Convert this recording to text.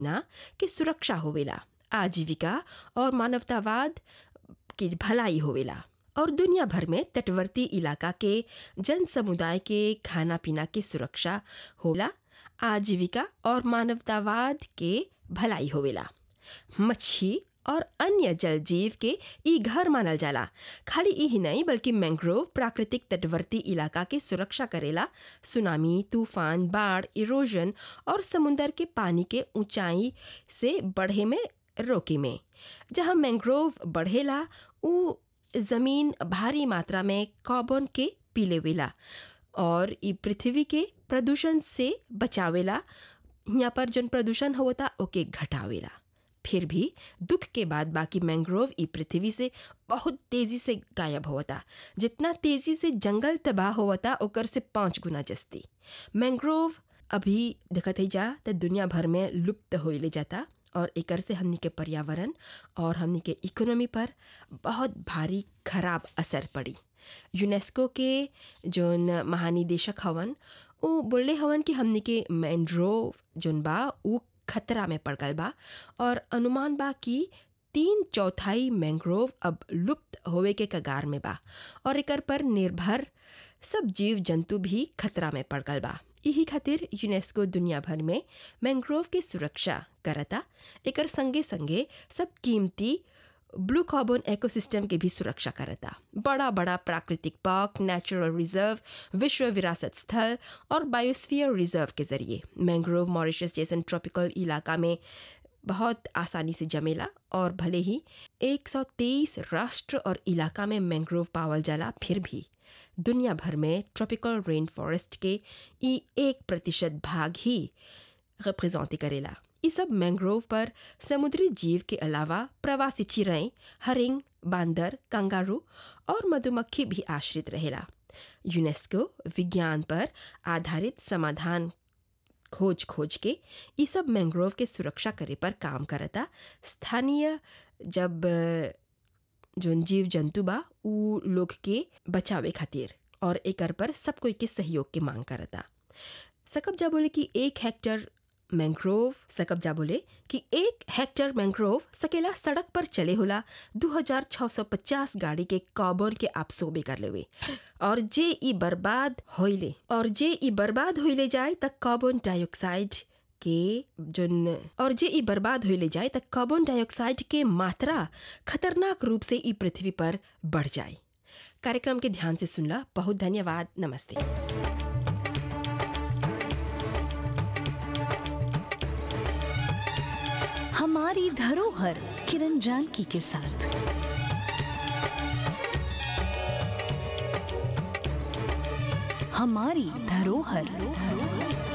ना के सुरक्षा होवेला आजीविका और मानवतावाद की भलाई होवेला और दुनिया भर में तटवर्ती इलाका के जन समुदाय के खाना पीना की सुरक्षा होला आजीविका और मानवतावाद के भलाई होवेला मच्छी और अन्य जल जीव के ई घर मानल जाला खाली ई ही नहीं बल्कि मैंग्रोव प्राकृतिक तटवर्ती इलाका के सुरक्षा करेला सुनामी तूफान बाढ़ इरोजन और समुंदर के पानी के ऊंचाई से बढ़े में रोके में जहाँ मैंग्रोव बढ़ेला उ जमीन भारी मात्रा में कार्बन के पीलेवेला और ई पृथ्वी के प्रदूषण से बचावेला यहाँ पर जन प्रदूषण होता ओके घटावेला फिर भी दुख के बाद बाकी मैंग्रोव ई पृथ्वी से बहुत तेजी से गायब होता जितना तेजी से जंगल तबाह होता ओकर से पाँच गुना जस्ती मैंग्रोव अभी देखत ही जा तो दुनिया भर में लुप्त हो ले जाता और एकर से हमनी के पर्यावरण और हमनी के इकोनॉमी पर बहुत भारी खराब असर पड़ी यूनेस्को के जोन महानिदेशक हवन उ बोले हवन कि हमनी के मैंग्रोव जोन बा उ खतरा में पड़ गल बा और अनुमान बा कि तीन चौथाई मैंग्रोव अब लुप्त होवे के कगार में बा और एकर पर निर्भर सब जीव जंतु भी खतरा में पड़ गल बा यही खातिर यूनेस्को दुनिया भर में मैंग्रोव के सुरक्षा करता एकर संगे संगे सब कीमती ब्लू कार्बन इकोसिस्टम के भी सुरक्षा करता बड़ा बड़ा प्राकृतिक पार्क नेचुरल रिजर्व विश्व विरासत स्थल और बायोस्फीयर रिजर्व के जरिए मैंग्रोव मॉरिशस जैसन ट्रॉपिकल इलाका में बहुत आसानी से जमेला और भले ही 123 राष्ट्र और इलाका में मैंग्रोव पावल जाला फिर भी दुनिया भर में ट्रॉपिकल रेन फॉरेस्ट के ई एक प्रतिशत भाग ही रिप्रेजेंट करेला ये सब मैंग्रोव पर समुद्री जीव के अलावा प्रवासी चिड़ै हरिंग बांदर कंगारू और मधुमक्खी भी आश्रित रहेला यूनेस्को विज्ञान पर आधारित समाधान खोज खोज के ये सब मैंग्रोव के सुरक्षा करे पर काम करता स्थानीय जब जोन जीव जंतु बा उ लोग के बचावे खातिर और एकर पर सब कोई के सहयोग के मांग करता सकब जा बोले कि एक हेक्टर मैंग्रोव सकब जा बोले कि एक हेक्टर मैंग्रोव सकेला सड़क पर चले होला 2650 गाड़ी के कार्बन के आपसोबे कर लेवे और जे ई बर्बाद होइले और जे ई बर्बाद होइले जाए तक कार्बन डाइऑक्साइड के जोन और जे ई बर्बाद होइले जाए तक कार्बन डाइऑक्साइड के मात्रा खतरनाक रूप से ई पृथ्वी पर बढ़ जाए कार्यक्रम के ध्यान से सुनला बहुत धन्यवाद नमस्ते हमारी धरोहर किरण जानकी के साथ हमारी धरोहर